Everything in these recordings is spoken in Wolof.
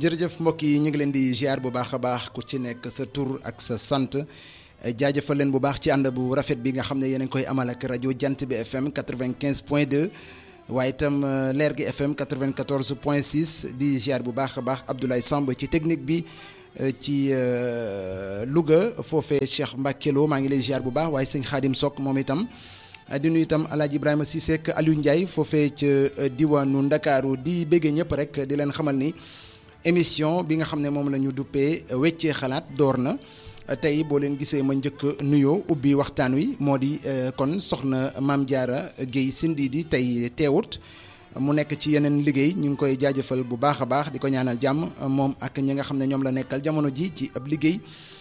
jërëjëf mbokk yi ñu ngi leen di ziar bu baax a baax ku ci nekk sa tur ak sa sant jaajëfal leen bu baax ci ànd bu rafet bi nga xam ne yéen a ngi koy amal ak rajo jant bi FM 95 point 2 waaye itam leer gi FM 94 point 6 di ziar bu baax a baax Abdoulaye Samb ci technique bi ci Louga foofee Cheikh Mbacke Lo maa ngi lay ziar bu baax waaye sëñ Xaadim Sok moom itam. di nuyu itam El Hadj Ibrahima Cissé ak Aliou Ndiaye foofee ca diwaanu Ndakaaru di béggee ñëpp rek di leen xamal ni émission bi nga xam ne moom la ñu duppee weccee xalaat door na tey boo leen gisee ma njëkk nuyoo ubbi waxtaan wi moo di kon soxna Maam Diarra Guèye Sindidi tey teewut mu nekk ci yeneen liggéey ñu ngi koy jaajëfal bu baax a baax di ko ñaanal jàmm moom ak ñi nga xam ne ñoom la nekkal jamono ji ci ab liggéey.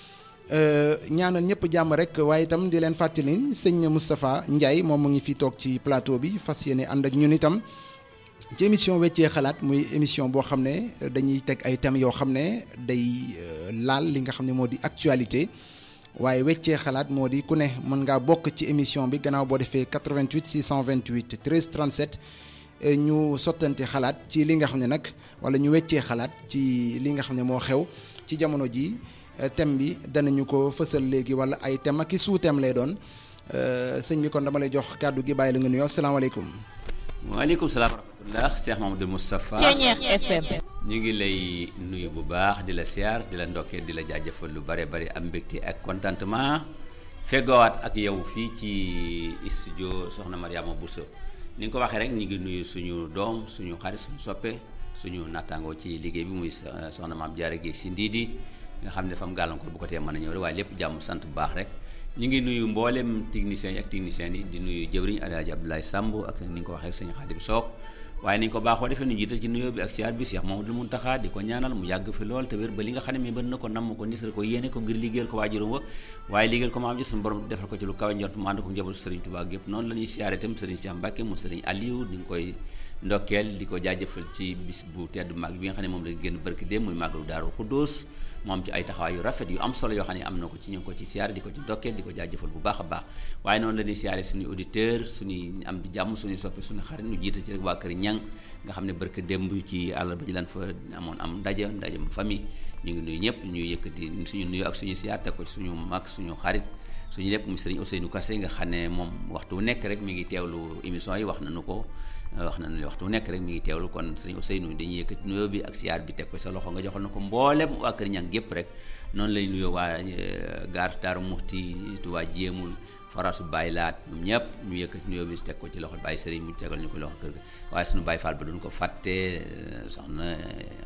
ñaanal ñëpp jàmm rek waaye itam di leen fàttali sëñ Moustapha Ndiaye moom mu ngi fi toog ci plateau bi fas yéene ànd ak ñun itam ci émission weccee xalaat muy émission boo xam ne dañuy teg ay thèmes yoo xam ne day laal li nga xam ne moo di actualité waaye weccee xalaat moo di ku ne mën ngaa bokk ci émission bi gannaaw boo defee 88 628 13 37 ñu sottante xalaat ci li nga xam ne nag wala ñu weccee xalaat ci li nga xam ne moo xew ci jamono ji thème bi danañu ko fësal léegi wala ay thème ak i sous-thème lay doon sëñ bi kon dama lay jox kàddu gi bàyyi la nga nuyoo asalaamaaleykum. waaleykum salaam wa rahmatulah Cheikh Mamadou Moustapha. FM. ñu ngi lay nuyu bu baax di la siyaar di la ndokkee di la jaajëfal lu bare bari am mbégte ak contentement feggoowaat ak yow fii ci studio Soxna Mariama Bousso ni nga ko waxee rek ñu ngi nuyu suñu doom suñu xarit suñu soppe suñu nattaangoo ci liggéey bi muy Soxna Maam Diarra Guèye Sindidi nga xam ne dafa am gàllankoor bu ko tee mën a ñëw rek waaye lépp jàmm sant bu baax rek ñu ngi nuyu mboolem techniciens yi ak techniciens yi di nuyu jëwriñ Alaaji Abdoulaye Samb ak ni nga ko waxee sëñ Xaadim Sook waaye ni nga ko baaxoo defee nu jiital ci nuyoo bi ak siyaar bi Cheikh Mamadou Muntaxa di ko ñaanal mu yàgg fi lool te wér ba li nga xam ne mi bën na ko namm ko nisra ko yéene ko ngir liggéeyal ko waajuram wa waaye liggéeyal ko maam ji suñu borom defal ko ci lu kawe njort mu ànd ko njabootu Sëriñ Tuubaa gépp noonu la ñuy siyaare itam Sëriñ Cheikh Mbacke mu Sëriñ Aliou di nga koy ndokkeel di ko jaajëfal ci bis bu tedd mag bi nga xam ne moom la génn barki dem muy màggalu Daaru Xuddoos moom ci ay taxawaay yu rafet yu am solo yoo xam ne am na ko ci ñu ngi ko ci siyaare di ko ci ndokkeel di ko jaajëfal bu baax a baax waaye noonu la ñuy siyaare suñuy auditeur suñuy am di jàmm suñuy soppi suñu xarit ñu jiital ci rek waa kër ñang nga xam ne barki démb ci àllarba ji lan fa amoon am ndaje ndaje famille ñu ngi nuyu ñëpp ñu yëkkati suñu nuyu ak suñu siyaar teg ko suñu mag suñu xarit suñu lépp mu sëriñ Ousseynou Kassé nga xam ne moom waxtu nekk rek mi ngi teewlu émission yi wax nañu ko wax nañu waxtu nekk rek mi ngi teewlu kon sëriñ Ousseynou dañuy yëkkati nuyoo bi ak siyaar bi teg ko sa loxo nga joxal na ko mboolem waa kër ñang gépp rek noonu lay nuyoo waa gaar Daaru Muxti Tuubaa jéemul farasu Baye Laat ñoom ñëpp ñu yëkkati nuyoo bi teg ko ci loxo Baye Sëriñ mu tegal ñu ko loxo kër ga waaye suñu Baye Fall ba duñ ko fàtte soxna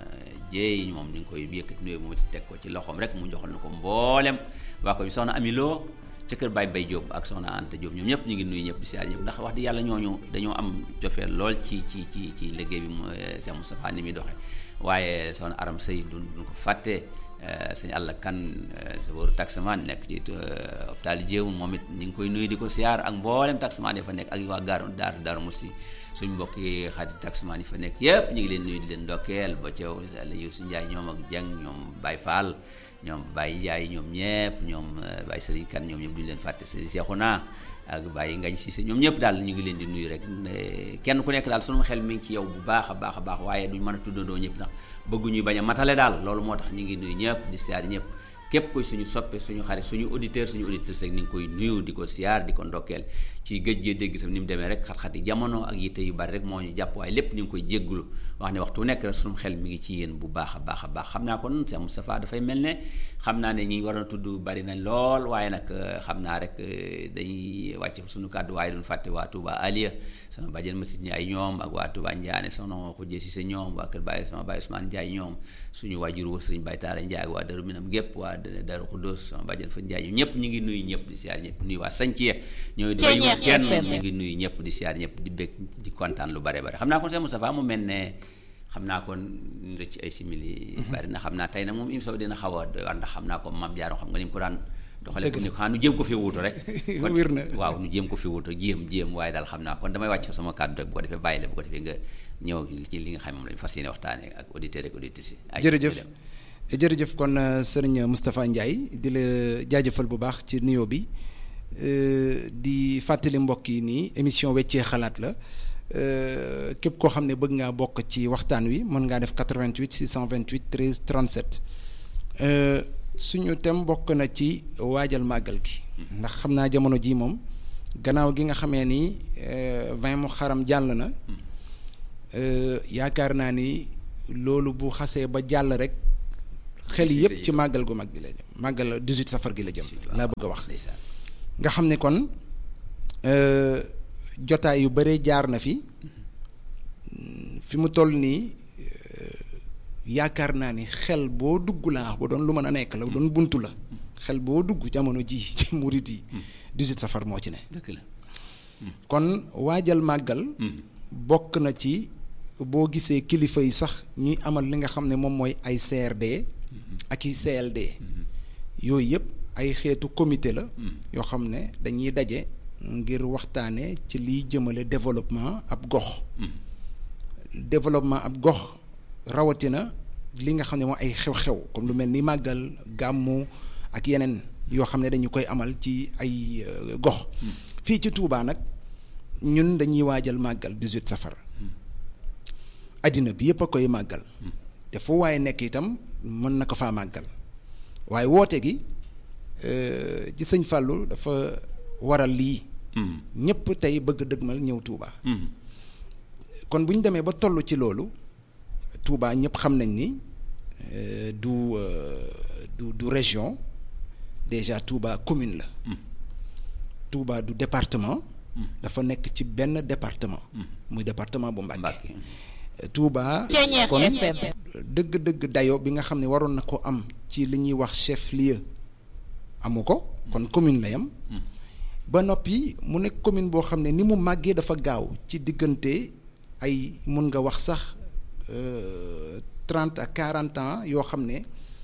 jéey moom ñu ngi koy yëkkati nuyoo moom ci teg ko ci loxoom rek mu joxal na ko mboolem waa ko bi soxna Amiloo ca kër Baye Bay Diop ak soxna Anta Diop ñoom ñëpp ñu ngi nuyu ñëpp di siyaar ñëpp ndax wax di yàlla ñooñu dañoo am cofeel lool ci ci ci ci liggéey bi mu Cheikh Moustapha ni muy doxe waaye soxna Aram Sey duñ duñ ko fàtte sëñ àll kan sa booru taximan nekk ci hôpital jéewul moom it ñu ngi koy nuyu di ko siyaar ak mboolem taximan yi fa nekk ak waa gaaru daaru daaru musi suñ mbokki xarit taximan yi fa nekk yëpp ñu ngi leen nuyu di leen ndokkeel ba ceew la yow si Njaay ñoom ak Jeng ñoom Baye Fall ñoom Baye Ndiaye ñoom ñëpp ñoom Baye Serigne Kane ñoom ñëpp duñu leen fàtte Serigne Cheikhouna ak Baye Ngañ Cissé ñoom ñëpp daal ñu ngi leen di nuyu rek kenn ku nekk daal sunu xel mi ngi ci yow bu baax a baax a baax waaye duñ mën a tuddandoo ñëpp ndax bëgguñuy bañ a matale daal loolu moo tax ñu ngi nuyu ñëpp di siyaar ñëpp képp koy suñu soppe suñu xarit suñu auditeur suñu auditrice rek ni ngi koy nuyu di ko siyaar di ko ndokkeel ci géej gee dégg tam ni mu demee rek xat-xati jamono ak yitte yu bari rek moo ñu jàpp waaye lépp ñu ngi koy jéggulu wax ne waxtu nekk rek suñu xel mi ngi ci yéen bu baax a baax a baax xam naa kon Cheikh Moustapha dafay mel ne xam naa ne ñi war a tudd bari nañ lool waaye nag xam naa rek dañuy wàcc suñu kàddu waaye duñ fàtte waa Touba Aliya sama bàjjen Masid Ndiaye ñoom ak waa Touba Ndiané soxna Xujje Cissé ñoom waa kër Baye sama Baye Ousmane Ndiaye ñoom suñu waajur wa Sëriñ Baye Taara Ndiaye ak waa Daru Minam gépp waa Daru Xuddoos sama bàjjen fa Ndiaye ñëpp ñu ngi nuyu ñëpp di siyaar ñëpp nuyu waa Sañciye ñooy di bayu kenn ñu ngi nuyu ñëpp di siyaar ñëpp di bég di kontaan lu bare bare xam naa kon Cheikh Moustapha mu mel ne xam naa kon rëcc ay simili bari na xam naa tey nag moom émission bi dina xaw a doy war ndax xam naa ko Mame Diarra xam nga ni mu ko daan doxale ko ni xanaa nu jéem ko fi wuutu rek kon wér na waaw nu jéem ko fi wuutu jéem jéem waaye daal xam naa kon damay wàcc fa sama kàddu rek bu ko defee bàyyi la bu ko defee nga ñëw ci li nga xam moom lañu fas yéene waxtaanee ak auditeurs ak auditrices yi jërëjëf jërëjëf kon sëriñ Moustapha Ndiaye di la jaajëfal bu baax ci nuyoo bi di fàttali mbokk yi nii émission weccee xalaat la képp koo xam ne bëgg ngaa bokk ci waxtaan wi mën ngaa def 88 628 13 37 suñu thème bokk na ci waajal màggal gi. ndax xam naa jamono ji moom gannaaw gi nga xamee ni vin mu xaram jàll na yaakaar naa ni loolu bu xasee ba jàll rek. xel yëpp ci màggal gu mag gi la jëm màggal 18 safar gi la jëm. laa bëgg a wax nga xam ne kon. jotaay yu bare jaar na fi fi mu toll nii yaakaar naa ni xel boo dugg laa ba doon lu mën a nekk la doon buntu la xel boo dugg jamono ji ci murit yi 18 safar moo ci ne kon waajal màggal bokk na ci boo gisee kilifa yi sax ñuy amal li nga xam ne moom mooy ay CRD ak i CLD yooyu yëpp ay xeetu comité la yoo xam ne dañuy daje ngir waxtaane ci liy jëmale développement ab gox développement ab gox rawatina li nga xam ne moo ay xew-xew comme lu mel ni màggal gàmmu ak yeneen yoo xam ne dañu koy amal ci ay gox fii ci Touba nag ñun dañuy waajal màggal 18 safar addina bi yëpp a koy màggal te fu waaye nekk itam mën na ko faa màggal waaye woote gi ci sëñ Fallou dafa waral lii ñëpp tey bëgg dëgmal ñëw Touba. kon bu ñu demee ba toll ci loolu Touba ñëpp xam nañ ni du du du région déjà Touba commune la. Touba du département. dafa nekk ci benn département. muy département bu Mbacké. Touba kon dëgg-dëgg dayo bi nga xam ne waroon na ko am ci li ñuy wax chef lieu amu ko kon commune la yam ba noppi mu nekk commune boo xam ne ni mu màggee dafa gaaw ci diggante ay mun nga wax sax trente à quarante ans yoo xam ne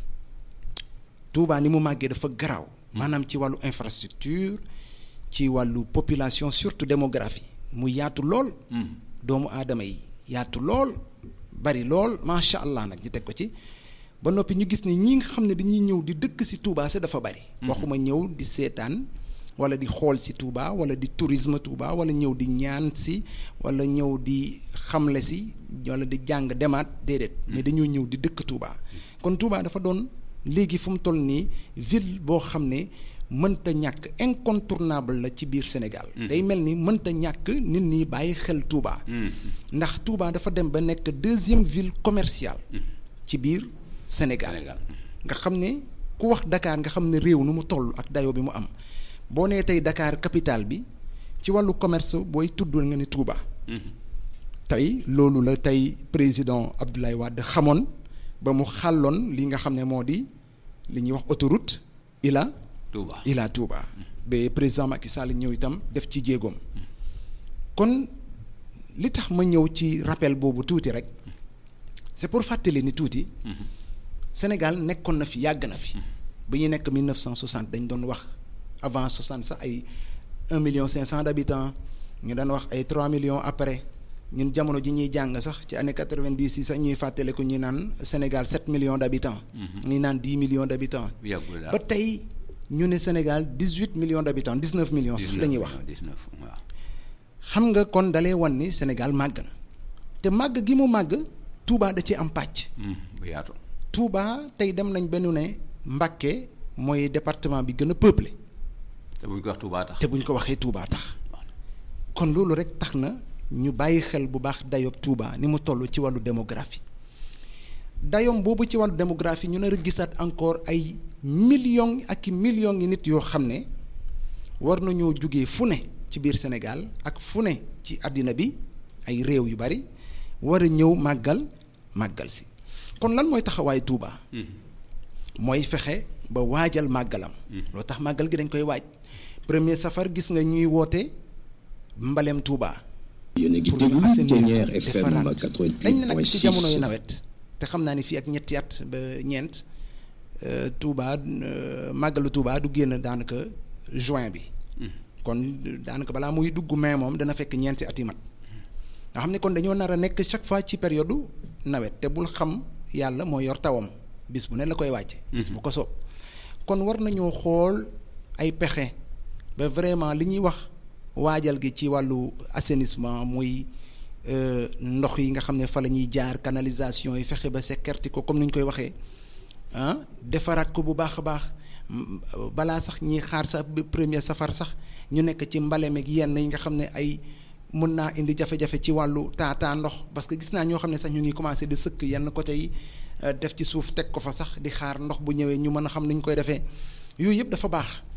Touba ni mu màggee dafa garaaw. maanaam ci wàllu infrastructure ci wàllu population surtout démographie mu yaatu lool. doomu aadama yi yaatu lool bari lool macha allah nag ñu teg ko ci. ba noppi ñu gis ne ñi nga xam ne dañuy ñëw di dëkk ci Touba sa dafa bari. waxuma ñëw di seetaan. wala di xool ci Touba wala di tourisme Touba wala ñëw di ñaan si wala ñëw di xamle si wala di jàng demaat déedéet mais dañoo ñëw di dëkk Touba kon Touba dafa doon léegi fu mu toll nii ville boo xam ne mënta ñàkk incontournable la ci biir Sénégal day mel ni mënta ñàkk nit ñi bàyyi xel Touba ndax Touba dafa dem ba nekk deuxième ville commerciale ci biir Sénégal nga xam ne ku wax Dakar nga xam ne réew nu mu toll ak dayoo bi mu am boo nee tey Dakar capitale bi ci wàllu commerce booy tudd nga ne Touba. tey loolu la tey président Abdoulaye Wade xamoon ba mu xàlloon li nga xam ne moo di li ñuy wax autoroute Ila. Touba Ila Touba. ba président Macky Sall ñëw itam def ci jéegoom. kon li tax ma ñëw ci rappel boobu tuuti rek c'est pour fàttali ni tuuti. Sénégal nekkoon na fi yàgg na fi. bi ñu nekk 1960 dañ doon wax. avant 60 sax ay 1 million 500 d'habitants ñu daan wax ay 3 millions après ñun jamono ji ñuy jàng sax ci année 90 yi sax ñuy fàttale ko ñu naan Sénégal 7 millions d'habitants. ñuy naan 10 millions d'habitants. ba tey ñu ne Sénégal 18 millions d'habitants 19 millions sax la ñuy wax. xam nga kon dalee wan ni Sénégal màgg na te màgg gi mu màgg Touba da ci am pàcc. bu yaatu. Touba tey dem nañ benn ne Mbacké mooy département bi gën a peuplé. te buñ ko wax Touba tax te buñ ko waxee Touba tax kon loolu rek tax na ñu bàyyi xel bu baax dayob Touba ni mu toll ci wàllu démographie dayom boobu ci wàllu démographie ñu nar a gisaat encore ay millions ak i millions yi nit yoo xam ne war nañoo jugee fu ne ci biir Sénégal ak fu ne ci àddina bi ay réew yu bari war a ñëw màggal màggal si kon lan mooy taxawaay Touba. mooy fexe ba waajal màggalam. loo tax màggal gi dañ koy waaj. premier safar gis nga ñuy woote mbalem Touba. yéen a ngi pour ñu déglu assainir Ténière ko FM defaraat dañ ne nag ci 88.6 jamonoy nawet te xam naa ni fii ak ñetti at ba ñeent euh, Touba euh, màggalu Touba du génn daanaka juin bi. kon daanaka balaa muy dugg mai moom dana fekk ñeenti at yi mat nga xam ne kon dañoo nar a nekk chaque fois ci période nawet te bul xam yàlla moo yor tawam bis bu ne la koy wàcce bis bu ko soob kon war nañoo xool ay pexe ba vraiment li ñuy wax waajal gi ci wàllu assainissement muy ndox yi nga xam ne fa la ñuy jaar canalisation yi fexe ba sécurité ko comme ni ñu koy waxee ah defaraat ko bu baax a baax balaa sax ñi xaar sa premier safar sax ñu nekk ci mbale meeg yenn yi nga xam ne ay mun naa indi jafe-jafe ci wàllu taataa ndox parce que gis naa ñoo xam ne sax ñu ngi commencé di sëkk yenn côté yi def ci suuf teg ko fa sax di xaar ndox bu ñëwee ñu mën a xam ni ñu koy defee yooyu yëpp dafa baax